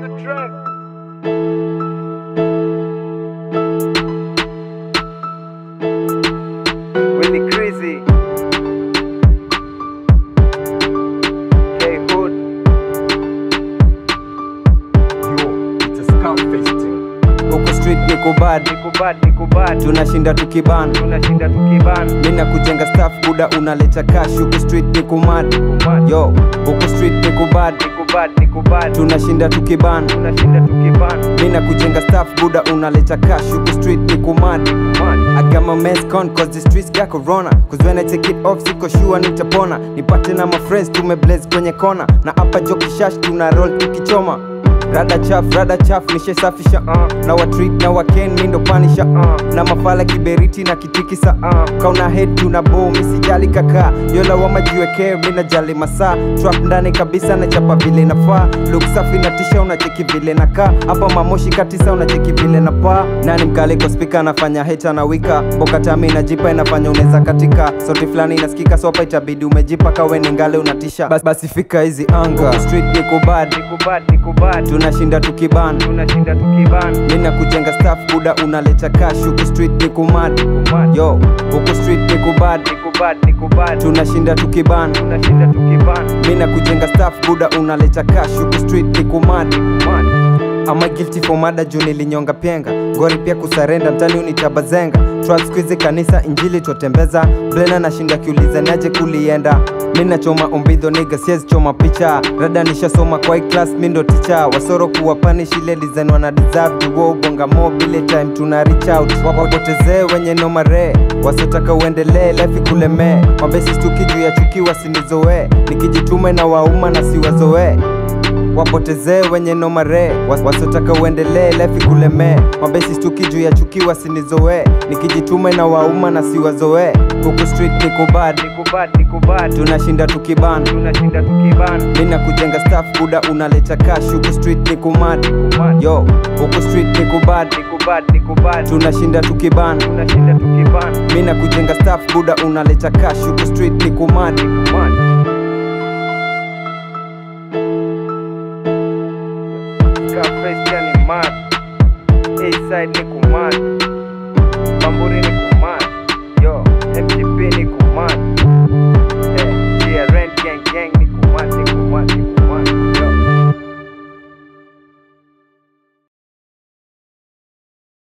the track. Really crazy. K Hood. huku street niko bad Niko bad, niko bad. tunashinda tukiban Tunashinda tukiban. mina kujenga staff buda unaleta cash huku street niko mad Niko mad. yo huku street niko bad Niko bad, niko bad. tunashinda tukiban Tunashinda tukiban. mina kujenga staff buda unaleta cash huku street niko mad Mad. I got my meds con cause the streets got corona Cause when I take it off siko sure nitapona Nipate na my friends tumeblaze kwenye kona Na hapa joki shash tuna roll tukichoma Rada chaf, rada chaf, nishesafisha uh. Na wa treat na wa ken mindo panisha uh. Na mafala kiberiti na kitikisa uh. Kauna head tuna bow misijali kaka Yola wa majiwekee mina jali masaa Trap ndani kabisa na chapa vile nafaa Look safi na tisha unacheki vile nakaa Hapa mamoshi katisa unacheki vile na paa Nani mkali kwa speaker anafanya heta na wika Boka tami inajipa inafanya unaweza katika Sauti fulani inasikika sopa itabidi umejipa kawe ni ngale unatisha Bas, basi fika hizi anga Huku street niko bad Niko bad, niko bad. tunashinda tukiban Tunashinda tukiban. mina kujenga staff buda unaleta cash huku street niko mad Niko mad. yo huku street niko bad Niko bad, niko bad. tunashinda tukiban Tunashinda tukiban. mina kujenga staff buda unaleta cash huku street niko mad Mad. ama guilty for mada juu nilinyonga penga gori pia kusarenda mtani unitabazenga trap squeeze kanisa injili twatembeza blena nashinda kiuliza naje kulienda mi nachoma ombidho niga siezi choma picha rada nishasoma kwa hii class mi ndo ticha wasoro kuwa punish ile design wana deserve juwo ubonga mo bile time tuna reach out wapotezee wenye nomare wasiotaka uendelee life ikulemee mabesi stuki juu ya chuki wasinizoee nikijitume na wauma na siwazoee wapotezee wenye nomare Was- wasiotaka uendelee lefi kulemee mabesi stuki juu ya chuki wasinizoee nikijitume na wauma na siwazoee huku street niko bad Niko bad, niko bad. tunashinda tukiban Tunashinda tukiban. mina kujenga staff buda unaleta cash huku street niko mad Niko mad. yo huku street niko bad Niko bad, niko bad. tunashinda tukiban Tunashinda tukiban. mina kujenga staff buda unaleta cash huku street niko mad Niko mad.